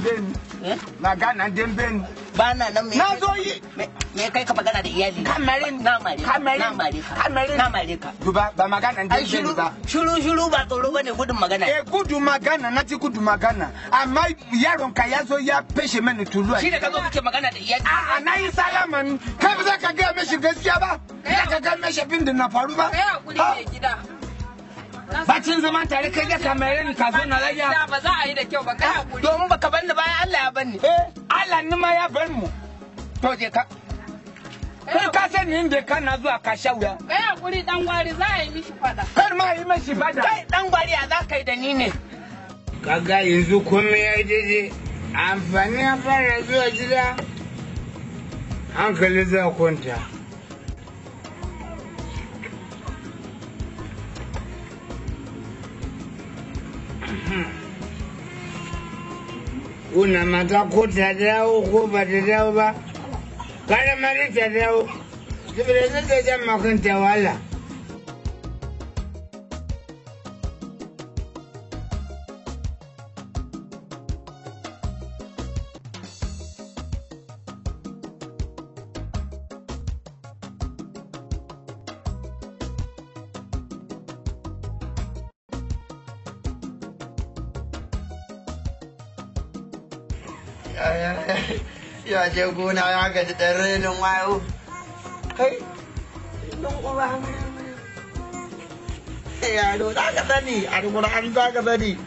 dambe ne Eh? magana dambe ne ba na nan me na zo yi me me kai ka magana da iyali na kamarin na mare ka kamarin na mare ka kamarin na mare ka duba ba magana ai dambe ne shiru ba shiru shiru ba tsoro bane gudun magana e gudu magana na ci gudu magana amma yaron ka ya zo ya feshe mani tulu a shi da ka zo kake magana da iyali A'a na yi salaman kai ba za ka gaya mashi gaskiya ba za ka gaya mashi abin da na faru ba Kai hakuri Ha? mai gida. bacin zaman tare kai da kamarin ka zo na raya Da ba za a yi da kyau ba kai hakuri. domin baka banni bayan Allah ya banni eh Allah ni ma ya bar mu to je ka kai ka sani inda kana zuwa ka sha wuya Kai hakuri dan gwari za a yi mishi fada. kar ma yi mashi bada kai dan gwari a za ka yi da ni ne kaga yanzu komai ya daidai amfani ya fara zuwa gida hankali za kwanta Una mata ko ta dawo ko ba ta dawo ba, kada mari ta dawo, saboda zai ta jan makanta wahala. ya je gona ya gaji ɗan renin wayo kai don uba yaro za ka sani a rukunan za ka sani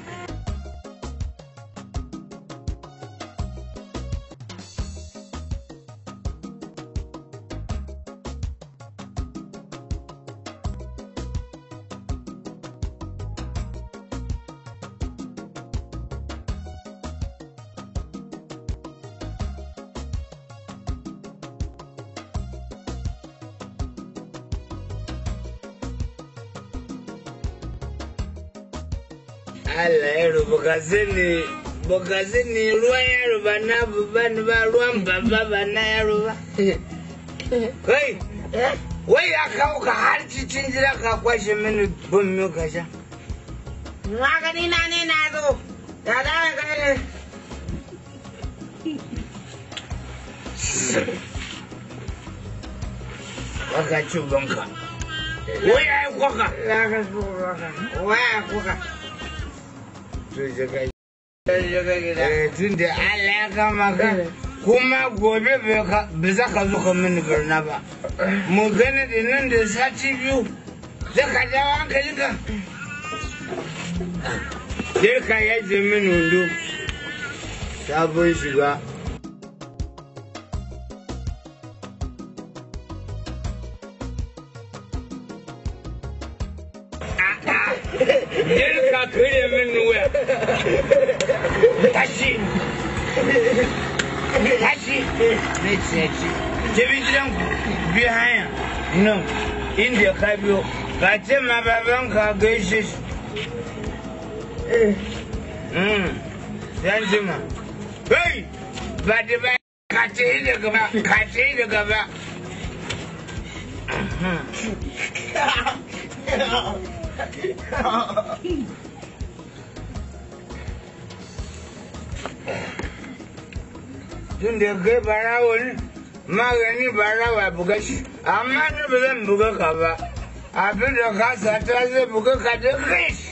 Allah ya rubu ka sani baka sani ruwan yaro ba na babba ni ba ruwan babba ba na yaro ba. Kai, wai ya kawo ka har cikin gida ka kwashe mini bin mi ka sha. magani na ne na zo ya da kai ne Baka ci banka. Wai ya yi kwaka. ya ka kuka waya kuka To je ka ya ga gida Eh, tun da Allah ya kama ka. Kuma gobe bai ka- ba za ka zo ka mini barna ba. Mu gani da nan da sati biyu. Zai ka jawo hankalinka. Sai ka yaje mini wando. Sabon shiga. Sai ka karya mini wuya. Tashi. Tashi. Ne ce ce. Tafi gidanku bi hanya. Nan. Inda ka biyo. Ka ce ma babanka gaishe shi. Mm. Yan jima. Hey! Ba da ba ka ce yi da gaba, ka ce yi da gaba. Tun da kai barawo ne, magani barawa buga shi, amma ni ba zan buga ka ba. Abin da ka sata zai buga ka da kai shi.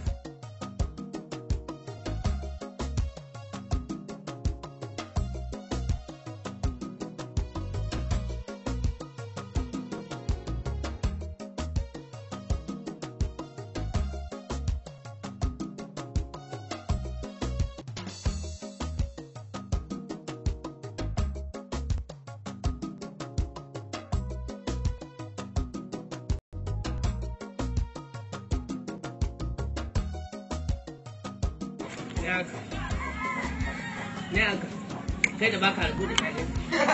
ne haka ne haka kai da baka rabu da kai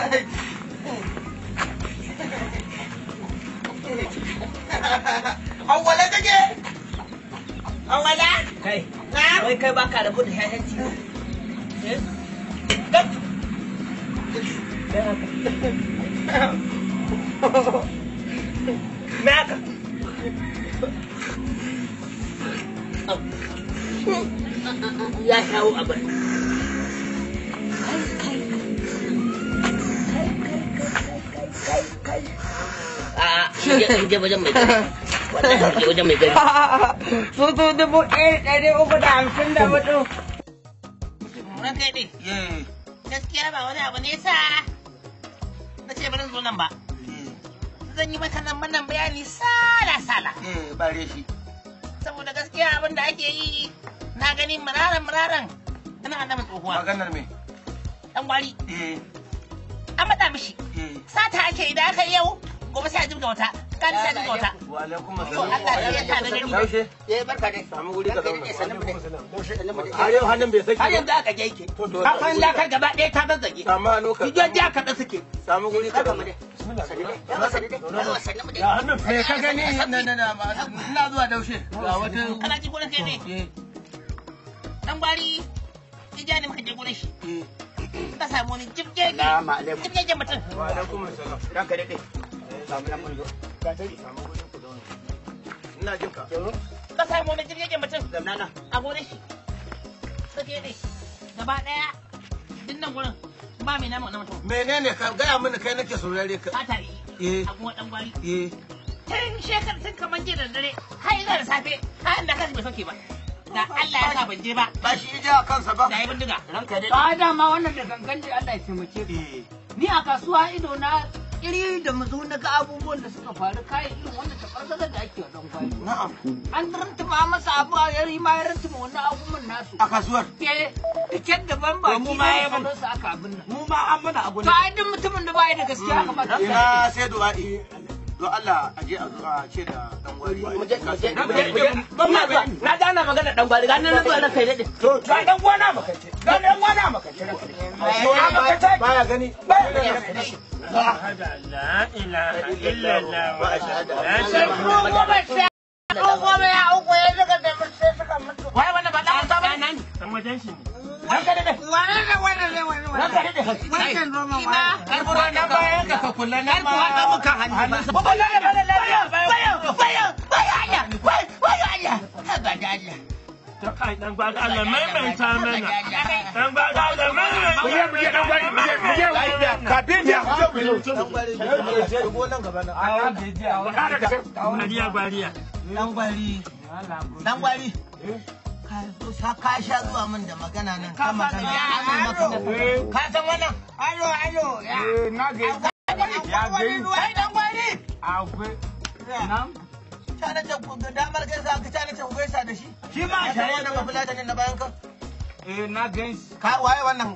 awwala take awwala kai na wai kai baka rabu da ƴaƴan ci eh Gat. ne haka ya shawo abin je wajen mai gari wallahi je wajen mai gari su su dubu ɗaya da ɗari uku da hamsin da hudu ran kai dai gaskiya ba wani abu ne sa na ce bari zo nan ba zan yi mata nan wannan bayani sala sala Eh, bare shi. saboda gaskiya abin da ake yi na gani muraran muraran ana annabi tsohuwa Maganar me? dan gwari Eh, an faɗa mishi eh. sata ake idan aka yi yau gobe sai a jibga wata kan sai a jibga wata Wa alaikum to assalam. Allah ya yarda da gani Yaushe? eh barka dai Samu guri ka zauna. har yau hannun bai saki har yanzu aka je yake kafan lakar gaba ɗaya ta zazzage Samu hannu ka. jijiyoyin ji aka da suke Samu guri ka zauna. Me ka gani? Na na na ma- ina zuwa daushe. Ga wata. kana ji gurin kai ne Eh, dan gwari ija ne muka je gurin shi eh. ka samu wani jibgege Salamu alaikum. jibgege mutum Wa alaikum assalam. ranka daɗe samu nan mun zo Samu guri ku zauna. Ina jin ka. ka samu wani jibgege mutum zamna nan a gurin shi sake ne gaba daya dinnan gurin ba mai nama na mutum Menene ka gaya mini kai nake saurare ka. sata yi Eh, a kuma dan gwari eh. tun shekar tun kamar jiya da dare har yanzu da safe har da kasu bai sauke ba da Allah ya sa ban je ba Ba shi ija kansa ba. da yi bindiga ranka daɗe ba dama wannan da gangan da Allah ya taimake ka Eh. ni a kasuwa ido na iri da mazo na ga abubuwan da suka faru kayan irin wanda ta fargaza da ake wa dan gwari Na'am. an rantuma masa abu a yari ma ya rantuma wannan abubuwan nasu A kasuwar. ke tiket daban ba mu ki ma ne ya kamar su aka abin nan Mu ma an mana abu to ai duk mutumin da baya da gaskiya kamar da Ina sai du'a'i. Don Allah a je a zo a ce da dan gwari. na ji ana magana dan gwari ganin na zuwa na kai daɗe to to dan gwana makance ga dan gwana makance ranka daɗe Baya gani. wai wanda ba dan wasa ba ranka daɗe ranka daɗe karbuwa na bayan ka ka kula na ma abukan hannu ba Kafin ya Dan gwari. Shigo nan gaba nan. Dan gwari. Dan gwari. Ka zo sa ka sha zuwa min da magana nan ka magana an yi maka ka san wannan alo alo ya ya gani kai dan gwari ta na ce ku ga damar gaisa ka ta na ce ku gaisa da shi shi ma shi wannan ba fulata ne na bayan ka ka waye wannan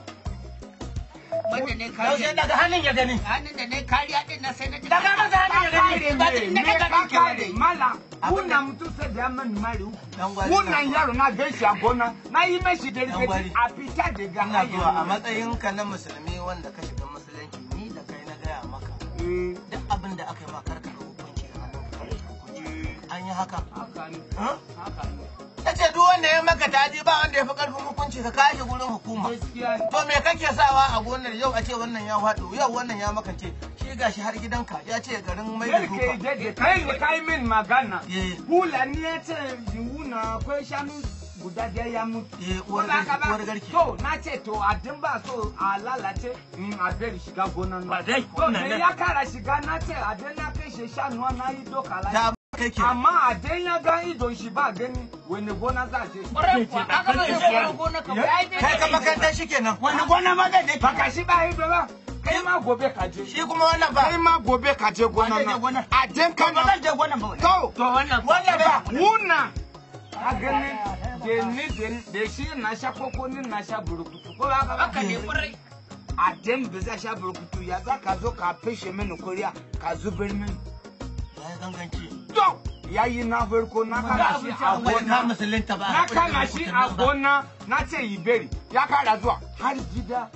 wanda ne yaushe daga hannun ya gani hannun da ne kariya din na sai na ji daga masa hannun ya gani ba din da ka gani ke mala kuna mutu sai da man mari uku dan gwari wannan yaro na gaishe a gona na yi mashi da gwari. rikaki a fita daga ina zuwa a hanyar matsayinka na musulmi wanda ka shiga musulunci ni da kai na gaya maka duk abin da aka yi ma karka da hukunci da hannun ka hukunci an yi haka haka ne Huh? haka ne ta ce duk wanda ya maka taji ba wanda ya fi karfin hukunci ka kashe gurin hukuma gaskiya ne to me kake sawa a gonar yau a ce wannan ya faɗo yau wannan ya makance shi gashi har gidanka ya ce garin mai da Yarke duka dade kai ne kai min magana Eh. Fulani ya ce wuna akwai shanu guda ɗaya ya mutu. Eh, uwar Ko ba ka garke- ba? uwar garke. To na ce to a din ba so a lalace in a bari shiga gonan Ba dai, To wannan da nan. ya kara shiga na ce a din na kai shi shanu na yi doka ta lafiya. kai ke Amma a din ya ga idon shi ba gani wani gona za a je. ƙwarai kuwa ka ga zai fara gona ka ba ai kai ka makantar shi kenan Wani gona ma zai je. Baka shi ba ido ba. Kai ma gobe ka je. shi kuma wannan Kai ba ma gobe ka je gonan nan. A din ka ba zan je gonan ba To, to wannan wannan ba Wuna a gani da ni da- da shi na sha koko ni na sha burkutu ko ba ka haka ba ne ƙwarai a den ba za sha burkutu ya za ka zo ka fishe mini kuriya ka zubar mini ya yi ganganci to ya yi na farko na kama shi a wai ka gona musulunta ba na kama shi a gona na ce yi beri ya kara zuwa har gida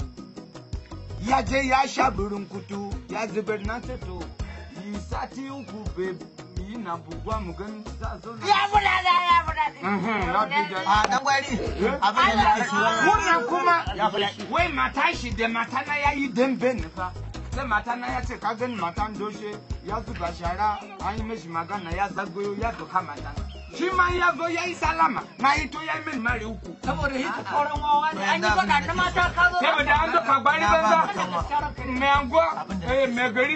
ya je ya sha burkutu ya zubar na ce to yi sati uku bai yi na bugwa mu gani za zo na ya fada da ya fada Mhm, na bi da- a dan gwari abin da nake so wannan kuma wai mata shi da mata na ya yi dambe ne fa sai mata na ya ce ka gani matan doshe ya zuba shara an yi mishi magana ya zagoyo ya doka mata na shi ma ya zo ya yi salama na yi to ya yi min mari uku saboda hita tsoron wawa ne an yi faɗa na mata ka zo saboda an doka gwari banza mai anguwa eh mai gari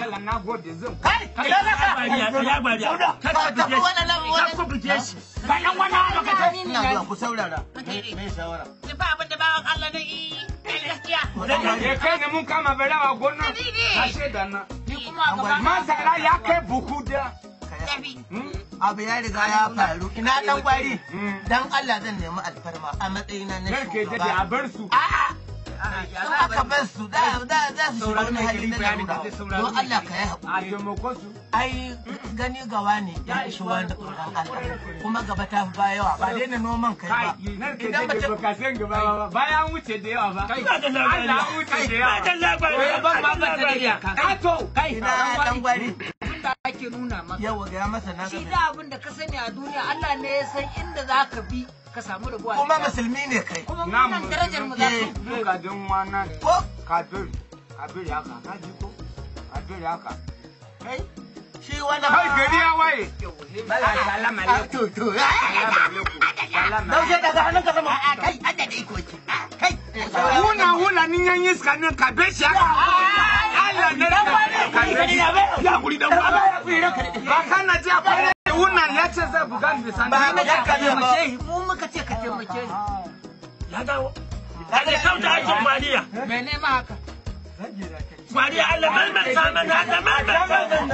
Dala na gode zan. kai ina za ka tafi wannan nan wannan Ba yan wani lokaci. ina zuwa ku saurara me shawara Ni fa abin da bawan Allah na yi kai gaskiya. Ya kai ne mun kama berawa gona. Ka shaida na. Ni kuma a gaba Masara ya kai buhu da. tafi. abu ya riga ya faru ina dan gwari Mm. dan Allah zan nemi alfarma a matsayina na Karke dade a shugaba bar su. a'a in aka bar su da da za su shiga wani hali na larura don Allah ka yi haƙuri A taimako su. ai gani gawa ne ya ishi wani tsoron Allah kuma gaba ta fi baya yawa ba daina noman kai ba Kai, nan ke idan dade mace baka san gaba ba. Bayan wuce da yawa ba. Allah wuce da yawa. Oya ban ma ba ta da iyaka. Kato. ina dan gwari Abinda ake nuna maka. yawa ga masa na Shi gaba da abin da ka sani a duniya Allah ne ya san inda za ka bi ka samu rabuwa. kuma musulmi ne kai kuma Na munan darajar mu za su. Duka don wana ko kabir. Kabir haka. Ka ji ko? Kabir haka. kai shi wani Kai gari ya waye. Salam a to to daushe daga hannun ka sama kai adda da iko ki kai Huna huna ni yan iska nan ka be shi haka. Allah ne ka be shi. Ya guri dan Ba kana ji akwai huna ya ce zai buga ni da sanda. ba na ka ka ba Mu muka ce ka taimake ni. Ya dawo. Kaga sauta aikin Mariya. Mene ma haka? Mariya Allah mai mai samun haka mai mai samun.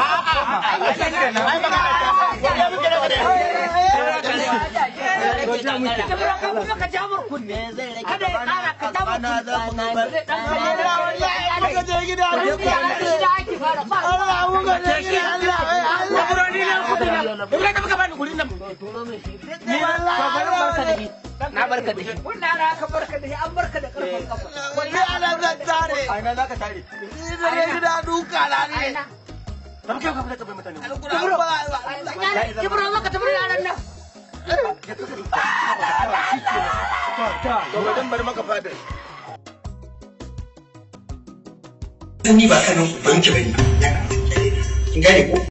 Ka kuma ka ja mur kunne. Kada ya kara ka ja mur kunne. Dan je gida Gida ake fara ba. Allah mu ga je gida Allah Allah ni ne kudi na. Ibrahim ka baka bani kudi nan. ni wallahi Na barka da shi. Wannan ana aka barka da shi an barka da karfin kafa. ni ana zan tare aina zaka tare ni da je gida duka la ne Ba mu kai ka fita bai mutane. Ibro maka tafi yaran nan. to dan bar maka fadar ni ba kanin ubanki bane kin gane ko